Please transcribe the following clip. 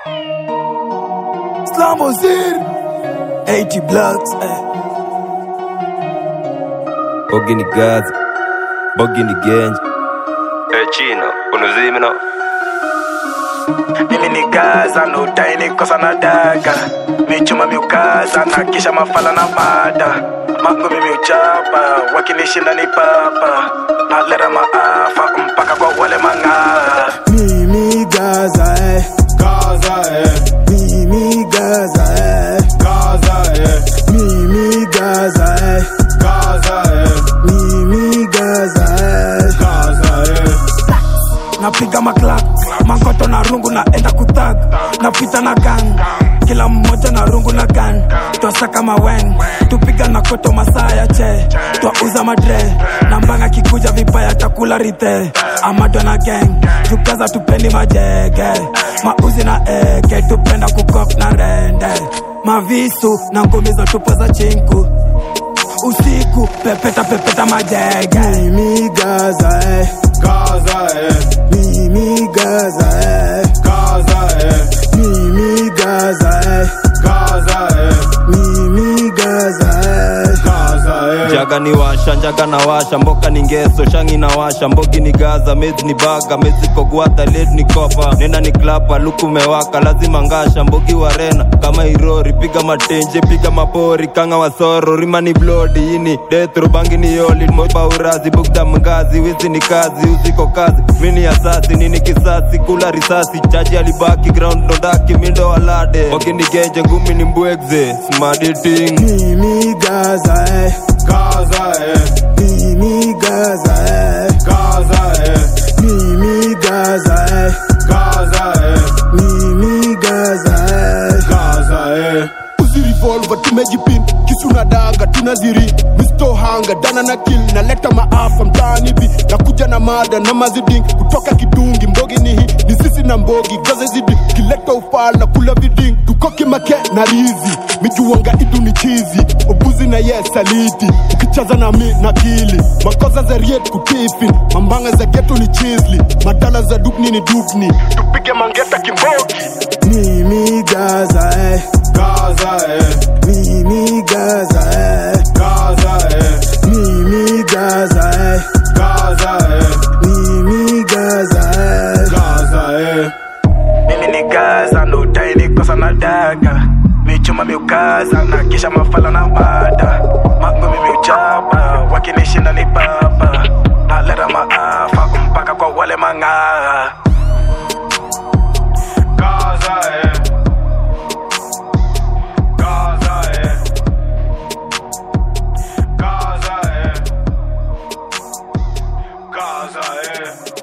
Slambo Zir 80 blocks eh. Bogi ni Gaza, Bogi ni Genji. Eh, Chino, unuzimi no? Mimi ni Gaza no taini kosa na daga Michuma miukaza na kisha mafala na mada Mangu mimi uchapa wakinishinda ni papa Naleta maafa mpaka kwa wale mang'aa Mimi Gaza eh. Gaza, eh. Mimi Gaza eh. Gaza, eh. Mimi Gaza eh. Gaza, eh. Mimi Gaza eh. Gaza, eh. napiga maklak mangoto na rungu naenda kutag napita na gang kila mmoja na rungu na gan twasaka mawen tupiga na koto masaa ya che twauza madre na mbanga kikuja vibaya takula rithe amadwa na gang tukaza tupendi majege mauzi na eke tupenda kukok na rende mavisu na ngumizo tupo za chinku usiku pepeta pepeta majege Mimi Gaza eh. Gaza, eh. Mimi Gaza eh. Gaza, eh. Mimi Gaza eh. Gaza, eh. Mimi Gaza eh. Gaza, eh. Jaga ni washa, njaga na washa, mboka ni ngeso, shangi na washa, mbogi ni Gaza, mezi ni baga, mezi kogwata, led ni kopa, nena ni klapa, luku mewaka, lazima ngasha, mbogi warena, kama irori, piga matenje, piga mapori, kanga wasoro, rima ni blodi, ini, detro, bangi ni yoli, moba urazi, bugda mgazi, wizi ni kazi, uziko kazi, mini asasi, nini kisasi, kula risasi, chaji alibaki, ground ndodaki, mindo walade, mbogi ni genje, ngumi ni mbwegze, smart eating. Mimi Gaza eh. Gaza, eh. Mimi Gaza eh. Gaza, eh. Mimi Gaza eh. Gaza, eh. Mimi Gaza eh. Gaza, eh. uzi revolver tumejipin kisu na daga tunaziri misto hanga dana na kill naleta maafa mtaani hivi nakuja na mada na maziding kutoka kidungi mbogi ni hii ni sisi na mbogi gaza zidi kileta ufala kula viding tukoki make na rizi mijuanga idu ni chizi ubuzi na ye saliti ukichaza na mi na kili makoza za riet kutifin mambanga za geto ni chisli madala za dukni ni dukni tupige mangeta kimbogi Mimi Gaza eh. Gaza, eh. Mimi Gaza eh. Gaza, eh. Mimi Gaza eh. Gaza, eh. Mimi Gaza eh. Gaza, eh. mimi ni gaza ndo taini kosa na daga michuma miukaza na kisha mafala na mada mangu mimi uchapa wakinishinda ni papa naleta maafa mpaka kwa wale mang'aa Gaza, eh. Gaza, eh. Gaza, eh. Gaza, eh.